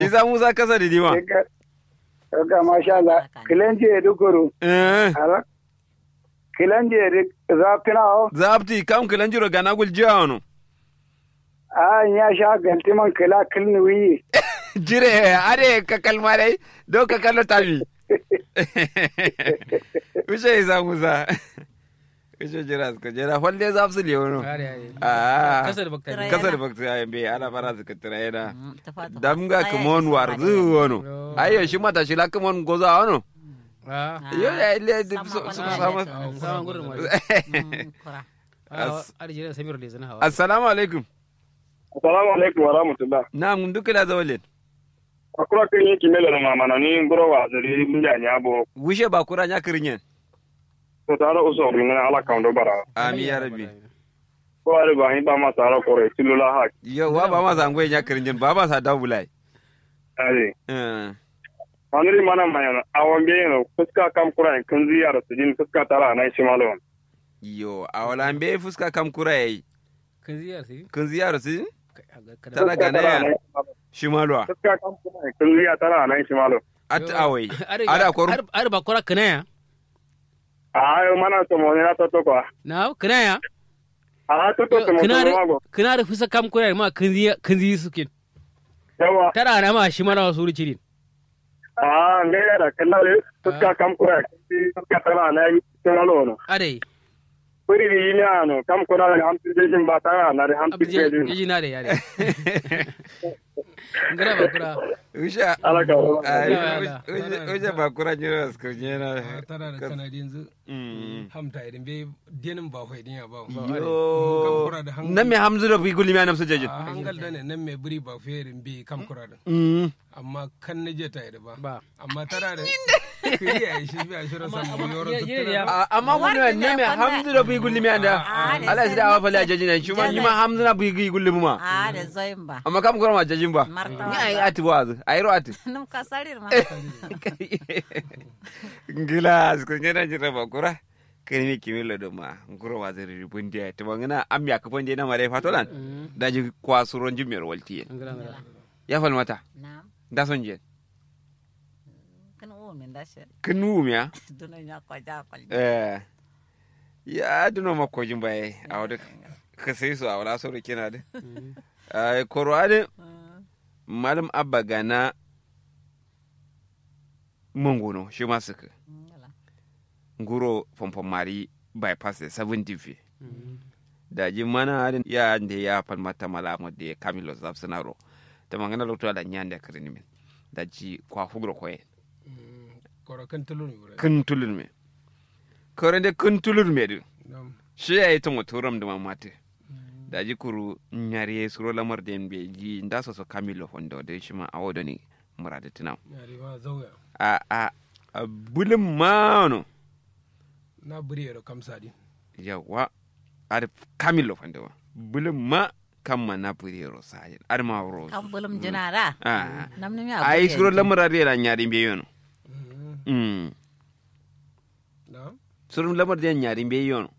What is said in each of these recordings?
isa musa kasa da dima Ga masha Allah. Kilanje dukuru. eh Ala. Kilanje dik zakina o. zabti kam kilanjiro gana gul jiano A ya sha galtiman kila kilni wi. jire are ka kalma dai do ka kallo tabi ushe isa musa ushe jira ka jira holle zabsu le wono Are, are. ah Kasar baktari. kasar bakta ya be ana fara su kitra yana ta fata damga kumon warzu wono ayo shi mata shi la kumon goza wono Ah, yo ya ile Sama su wani su wani sama ah, sawan gurin ma. kura Ah, are jira Samir da zana hawa. assalamu alaikum Assalamu alaikum wa rahmatullah. na mun duka la zawalin Akura kan yi kimela na mamana ni ngoro wa zari munja nya bo. wushe ba kura nya kirinyen To tara uso ringana ala kaundo bara. ami ya rabbi Ko ale ba hin ba ma tara kore tilula ha. yo wa ba ma zangwe nya kirinyen ba ma sa dawulai Ale. eh Anuri mana mayana awon be no fuska kam kura kan ziyara su din fuska tara na shi malo. yo awala be fuska kam kura yayi Kan ziyar sai. kun ziyara su Kai, a ga- kada- tana gana ya shimalwa Fuska kam kura kan ziyara tara na shi malo. at Yo, awai are- ada koru are- are ba kora kanaya. Ayo mana to mo na to to kwa. Na kanaya. A to to to mo to Kana mago. da kana da fusa kam kura ma kan ziya kan ziya suke. Yawa. Tara na ma shi mara wasu riciri. A ngaya da kallale fuska kam kura fuska tara na shi malo no. Are. Puri yi ni ano kam kura da hamsin jejin ba tara na da hamsin Abje jejin. yaji na da yare. Ngara ba kura. usha Ala ka wa. ai Ala, ala. usha ba kura jira su kurnyena tara da kana da yanzu mm hamta idan bai denin ba hoyi ya ba yo kura da hankali. nan me hamzu da bi gulmi anam su jejin a hangal da ne nan mai buri ba ferin bi kam kura da mm amma kan na je ta yi da ba Ba. amma tara da kiri a yi shi bi a shirin samu yoro ya- ya- ya- tuttura A- amma gulmi ne me hamzu da bi gulmi anda Ah, da ala sida awa fali a jejin shi ma ni ma hamzu na bi gulmi ma a da zoyin ba amma kam kura ma jejin ba Martawa ni ai ati wazu ai ro ati num ka sarir ma ngila su kurnyena jira ba kura kani mi kimilo do ma nguro wa zari bundia to ngana am ya ko bonde na mare fatolan daji kwa suron jimmer walti Ngara ngara. ya fal mata na'am da son je kan o min da shi kinu miya dunan ya kwaja kwalji eh ya duno makko jimbaye a wada ka sai su a wala so kina da ai korwade malam abba gana mangono shi ma suka nguro pompon mari bypass da 70 fi da ji mana harin ya da ya fal mata malamu da kamilo zafsinaro ta mangana lokto da nyanda kirini min da ji kwa fugro koye kora kan tulu ne wuri kun tulun me kore de kun tulun me du Nam. shi ya yi tungo turam da mamate da ji kuru nyari suro lamar da be ji nda so so kamilo fondo da shi ma awodo ni murade tinam yare ma zauya a a a bulin mano na buri yaro kam sadi yawa ar kamilo fondo bulin ma kamma na puriro sajin ar ma ro kan bulum jinara a nam nim ya ai suro lamar da nyari be yono Mhm. mm na suro lamar da nyari be yono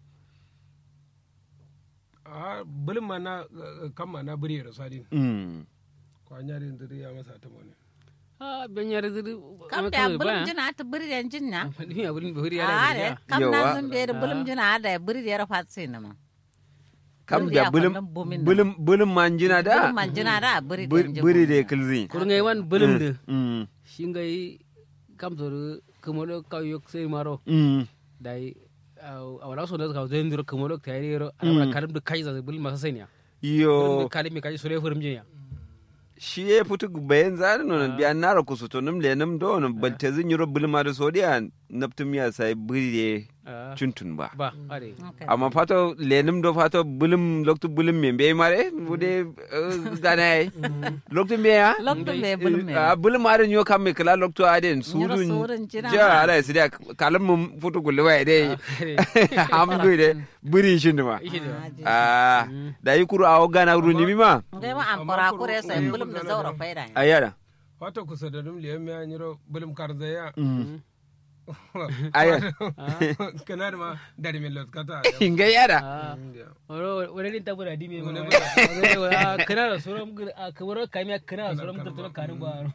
a bulin ma na kam ma na buri yaro sadi mm kwa nyari ndiri ya masa ta mone Ah, ben yare zuri. kam da bulum jina ta buri den jinna Ni ya bulin bahuri a yare. de kam Yawa. na zun be da bulum jina da buri da fatsi na ma kam Buri da ya bulin kwallon bomin nan. bulin bulin manjina da bulum man jina da buri buri den buri da kilzi Kurungai wan bulin da. mm Shingai kam zoru kumolo kau yok sai maro. mm Dai a wala so da ka zai ndiro kumolo ta yare ro. Ana karim da kai za bulin masa sai ne. yo Kalim me kai sore furum jinya. shi ya fito bayan zari nonon biya nara kusu to nim le nim do non balte zin yoro bulma da sodiya naptum ya sai buri Ah, chuntun ba Ba, are. amma fato le nim do fato bulum loktu bulum me be mare bude gana ai loktu me ya lokto be bulum me a bulum mare nyo kam me kala loktu aden Nyoro sudun surun jina ja ma. ala sidia kalam mum futu gulle wa de hamdu de buri shin ma Ishi da. ah da yi kuru awo gana ru ni ma ngai ma an kora kure sai bulum da zaura faida ayara wata kusa da dum liyan ya nyiro bulum karzaya ayara kana da ma dari min lot kata inga yara Ah, waro wani din tabura di me Wani ma. Kana da suram kamar kamiya kana da suram da kanin ba.